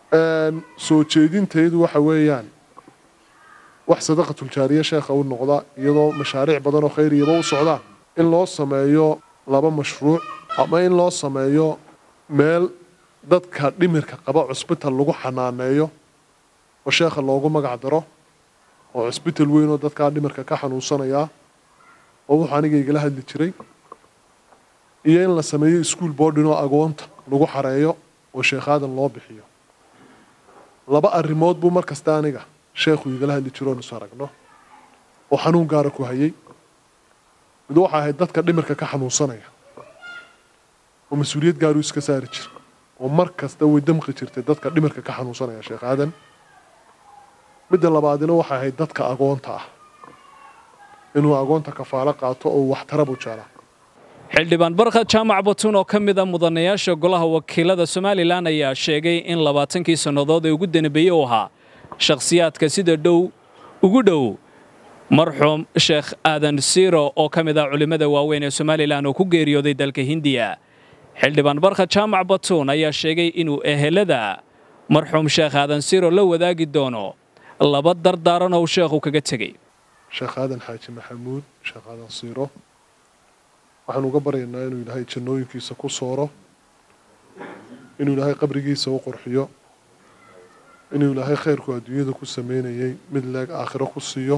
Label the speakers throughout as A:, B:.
A: soo jeedintaydu waxa weeyaan wax sadaqatuljaariya sheekha u noqda iyadoo mashaariic badan oo khayriyaba u socdaan in loo sameeyo laba mashruuc ama in loo sameeyo meel dadka dhimirka qaba cusbital lagu xanaaneeyo oo sheekha loogu magac daro oo cusbital weyn oo dadkaa dhimirka ka xanuunsanayaa oo wuxuu aniga igala hadli jiray iyo in la sameeyo ischool boardin oo agoonta lagu xareeyo oo sheekhaadan loo bixiyo laba arrimood buu mar kasta aniga sheekhu igala hadli jiro oon isu aragno oo xanuun gaara ku hayay mid waxa ahayd dadka dhimirka ka xanuunsanaya oo mas-uuliyad gaaruu iska saari jira oo mar kasta way damqi jirtay dadka dhimirka ka xanuunsanaya sheekh aadan midda labaadina waxay ahayd dadka agoonta ah inuu agoonta kafaalo qaato oo waxtarabu jeclaa
B: xildhibaan barkhad jaamac batuun oo ka mid a mudanayaasha golaha wakiilada somalilan ayaa sheegay in labaatankii sannadood ee ugu danbeeyey u ahaa shakhsiyaadka sida dhow ugu dhow marxuum sheekh aadan siiro oo ka mid ah culimmada waaweyn ee somalilan oo ku geeriyooday dalka hindiya xildhibaan barkhad jaamac batuun ayaa sheegay inuu ehelada marxuum sheekh aadan siiro la wadaagi doono laba dardaaran oo sheekhu kaga tegey
A: sheekh aadan xaaji maxamuud sheekh aadan siiro waxaan uga baryaynaa inuu ilaahay jannooyinkiisa ku sooro inuu ilaahay qabrigiisa u qurxiyo inuu ilaahay khayrku adduunyada ku sameynayay mid leeg aakhiro ku siiyo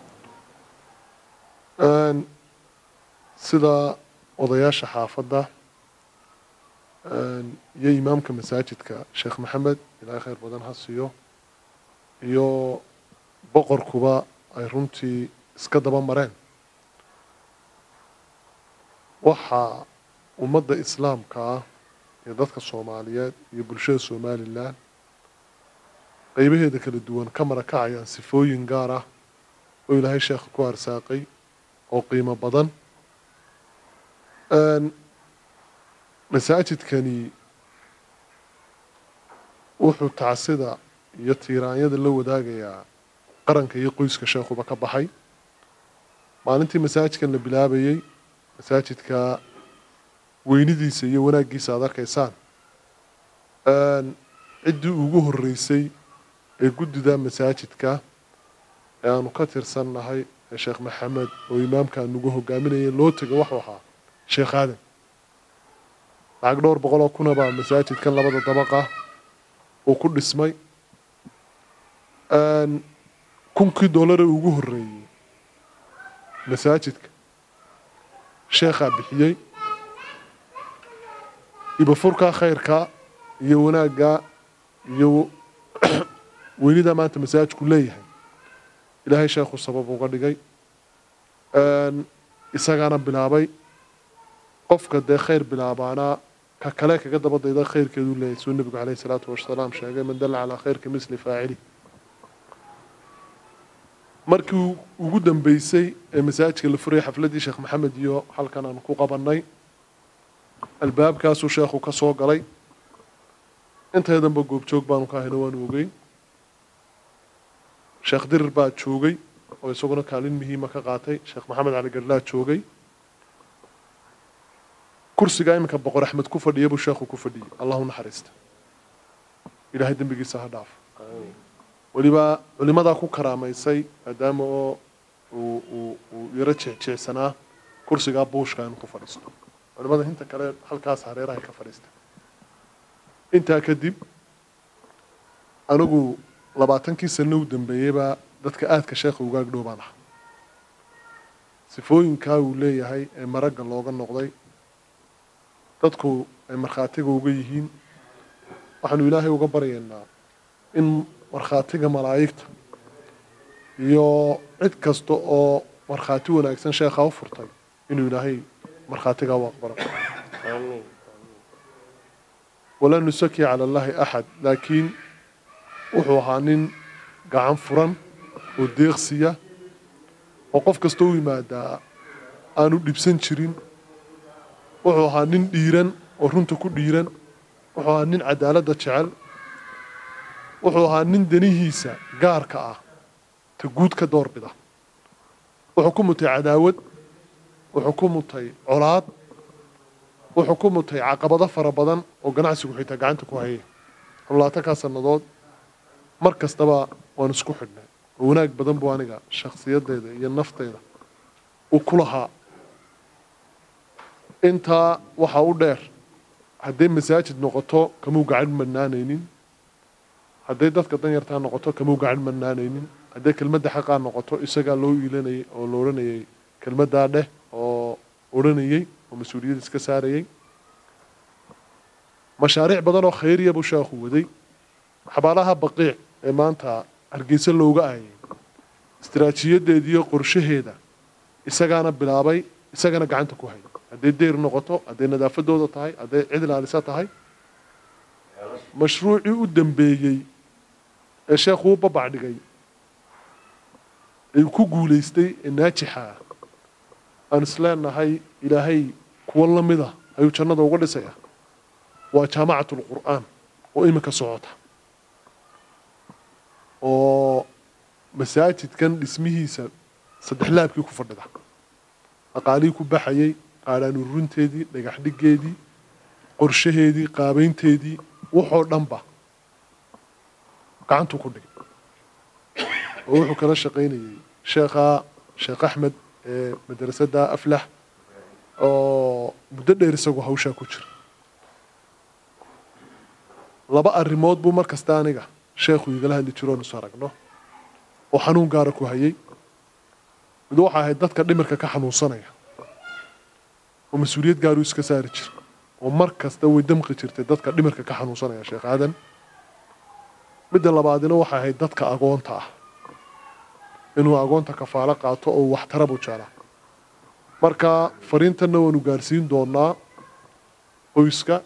A: sida odayaasha xaafadda iyo imaamka masaajidka sheekh maxamed ilaahay khayr badan ha siiyo iyo boqorkuba ay runtii iska daba mareen waxaa ummadda islaamka ah iyo dadka soomaaliyeed iyo bulshada somalilan qaybaheeda kala duwan ka marakacayaan sifooyin gaar ah oo ilaahay sheekha ku arsaaqay oo qiimo badan masaajidkani wuxuu tacsida iyo tiiraanyada la wadaagayaa qaranka iyo qoyska sheekhuba ka baxay maalintii masaajidkan la bilaabayey masaajidka weynidiisa iyo wanaaggiisa aad arkaysaan ciddii ugu horreysay ee guddida masaajidka ee aanu ka tirsannahay ee sheekh maxamed oo imaamkaan nagu hogaaminaya loo tego waxuu ahaa sheekh aadan lacag dhowr boqol oo kuna baa masaajidkan labada dabaqa uu ku dhismay kunkii doolare ugu horreeyey masaajidka sheekhaa bixiyey ibafurkaa khayrka iyo wanaagga iyo weynida maanta masaajidku leeyahay ilaahay sheekhu sabab uga dhigay isagaana bilaabay qofka dee khayr bilaabaanaa ka kale kaga daba dayda khayrkeeduu leeyahay suu nebigu caleyhi salaatu wasalaam sheegay man dalla calaa khayrka misli faacili markii ugu dambeysay ee masaajidka la furayay xafladdii sheekh maxamed iyo halkan aan ku qabannay albaabkaasuu sheekhu ka soo galay inteedanba goobjoog baanu ka hayno waanu ogeyn sheekh dirir baa joogay oo isaguna kaalin muhiima ka qaatay sheekh maxamed cali gadhlaa joogay kursiga iminka boqor axmed ku fadhiya buu sheekhu ku fadhiyey allahu naxariista ilaahay dembigiisa ha dhaaf weliba culimadaa ku karaamaysay maadaama oo uu uu uu yaro jeecjeecsanaa kursigaa buushka inuu ku fadhiisto culimada inta kale halkaas hareerahay ka fadhiista intaa kadib anigu labaatankii sano u dambeeyeybaa dadka aadka sheekha uga agdhow baan aha sifooyinkaa uu leeyahay ee maragga looga noqday dadku ay markhaatiga uga yihiin waxaanu ilaahay uga baryaynaa in markhaatiga malaa'igta iyo cid kasta oo markhaati wanaagsan sheekha u furtay inuu ilaahay markhaatigaa u aqbalo walaa nusaki cala allahi axad laakiin wuxuu ahaa nin gacan furan oo deeqsiya oo qof kasta u yimaadaa aanu dhibsan jirin wuxuu ahaa nin dhiiran oo runta ku dhiiran wuxuu ahaa nin cadaaladda jecel wuxuu ahaa nin danihiisa gaarka ah ta guud ka doorbida wuxuu ku mutay cadaawad wuxuu ku mutay colaad wuxuu ku mutay caqabado fara badan oo ganacsigu xitaa gacanta ku hayay labaatankaa sannadood mar kastaba waan isku xidhnay oo wanaag badan buu aniga shakhsiyaddeeda iyo nafteyda uu ku lahaa intaa waxaa u dheer hadday masaajid noqoto kamuu gacan madnaanaynin hadday dadka danyartaa noqoto kamuu gacan madnaanaynin hadday kelmadda xaqaa noqoto isagaa loo iilanayay oo la odhanayay kelmaddaa dheh oo odhanayey oo mas-uuliyad iska saarayay mashaariic badan oo khayriya buu sheekhu waday xabaalaha baqiic ee maanta hargeysa looga aayay istaraatiijiyadeediiyo qorshaheeda isagaana bilaabay isagana gacanta ku hay hadday deyr noqoto hadday nadaafadooda tahay hadday cid ilaalisa tahay mashruucii u dambeeyey ee sheekhu u babac dhigay ee ku guulaystay ee naajixa ah aan isleenahay ilaahay kuwo la mida ayuu jannada uga dhisaya waa jaamacatul qur'aan oo iminka socota oo masaajidkan dhismihiisa saddex laabkii ku fadhida aqaalihii ku baxayay qaadhaan ururinteedii dhagax dhigeedii qorshaheedii qaabaynteedii waxoo dhanba gacantuu ku dhigay oo wuxuu kala shaqaynayay sheekhaa sheekh axmed ee madrasadda aflax oo muddo dheer isagoo hawshaa ku jira laba arrimood buu mar kasta aniga sheekhu igala hadli jiroon isu aragno oo xanuun gaara ku hayay mid waxa ahayd dadka dhimirka ka xanuunsanaya oo mas-uuliyad gaaruu iska saari jira oo mar kasta way damqi jirtay dadka dhimirka ka xanuunsanaya sheekh aadan midda labaadina waxay ahayd dadka agoonta ah inuu agoonta kafaalo qaato oo waxtara buu jeclaa marka fariintanna waanu gaarsiin doonaa qoyska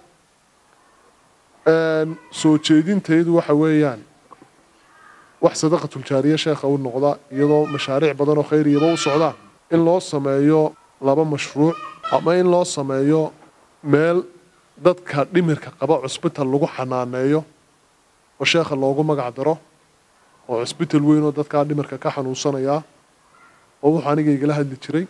A: soo jeedintaydu waxa weeyaan wax sadaqatuljaariya sheekha u noqda iyadoo mashaariic badan oo khayriyaba u socdaan in loo sameeyo laba mashruuc ama in loo sameeyo meel dadka dhimirka qaba cusbital lagu xanaaneeyo oo sheekha loogu magac daro oo cusbital weyn oo dadkaa dhimirka ka xanuunsanayaa oo wuxuu aniga igala hadli jiray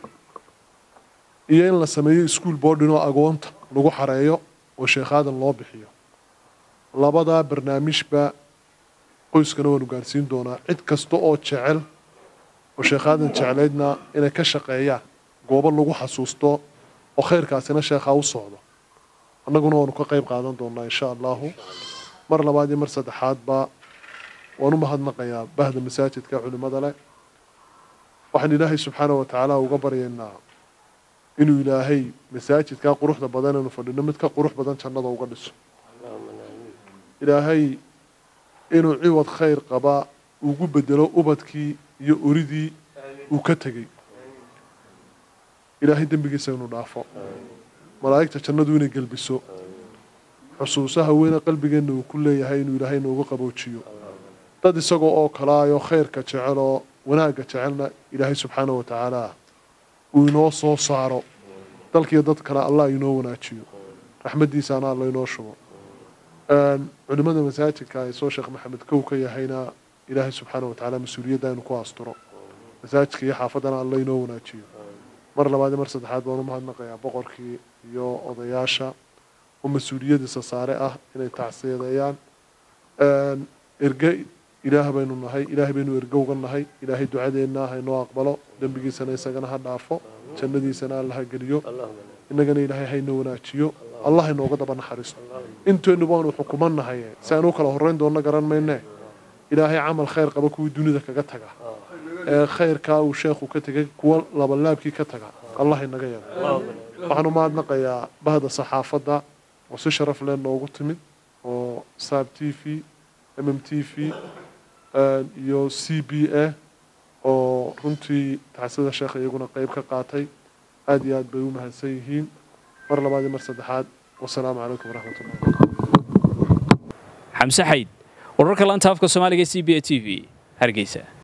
A: iyo in la sameeyo ischool boarding oo agoonta lagu xareeyo oo sheekhaadan loo bixiyo labadaa barnaamijba qoyskana waanu gaarsiin doonaa cid kasta oo jecel oo sheekhaadan jeclaydna inay ka shaqeeyaan goobo lagu xasuusto oo khayrkaasina sheekhaa u socdo annaguna waanu ka qayb qaadan doonaa insha allahu mar labaad iyo mar saddexaadba waan u mahadnaqayaa bahda masaajidka culimmada leh waxaan ilaahay subxaana wa tacaala uga baryaynaa inuu ilaahay masaajidkaa quruxda badan anu fadhino mid ka qurux badan jannada uga dhiso ilaahay inuu ciwad khayr qaba ugu bedelo ubadkii iyo oridii uu ka tegey ilaahay dembigiisa inuu dhaafo malaa'igta jannadu inay gelbiso xusuusaha weyne qalbigeenna uu ku leeyahay inuu ilaahay noogu qaboojiyo dad isagoo oo kalaayoo khayrka jecel oo wanaagga jecelna ilaahay subxaana wa tacaala uu inoo soo saaro dalkiiyo dad kale allah inoo wanaajiyo raxmaddiisaana alla inoo shubo culimmada masaajidka ay soo sheekh maxamed kow ka yahayna ilaahay subxaana wa tacaala mas-uuliyadda inu ku asturo masaajidka iyo xaafaddana alla inoo wanaajiyo mar labaad iyo mar saddexaad baan u mahadnaqayaa boqorkii iyo odayaasha oo mas-uuliyadiisa saare ah inay tacsiyadeeyaan erge ilaah baynu nahay ilaahay baynu erge uga nahay ilaahay ducadeenna haynoo aqbalo dembigiisana isagana ha dhaafo jannadiisana alla ha geliyo innagana ilaahay hayna wanaajiyo allah haynooga daba naxariisto inteennu baanu xukumanahay si aan u kala horreyn doonno garan mayne ilaahay camal khayr qaba kuwii dunida kaga taga ee khayrkaa uu sheekhu ka tegay kuwa labalaabkii ka taga allah inaga yeelo waxaan u mahadnaqayaa bahda saxaafadda oo si sharaf leh noogu timid oo saab t v m m t v iyo c b a oo runtii tacsida sheekha iyaguna qeyb ka qaatay aada iyo aad bay u mahadsan yihiin mar labaad iyo mar saddexaad wasalaamu calaykum waraxmat ullah
B: xamse xayd wararka laanta afka soomaaliga c b a t v hargeysa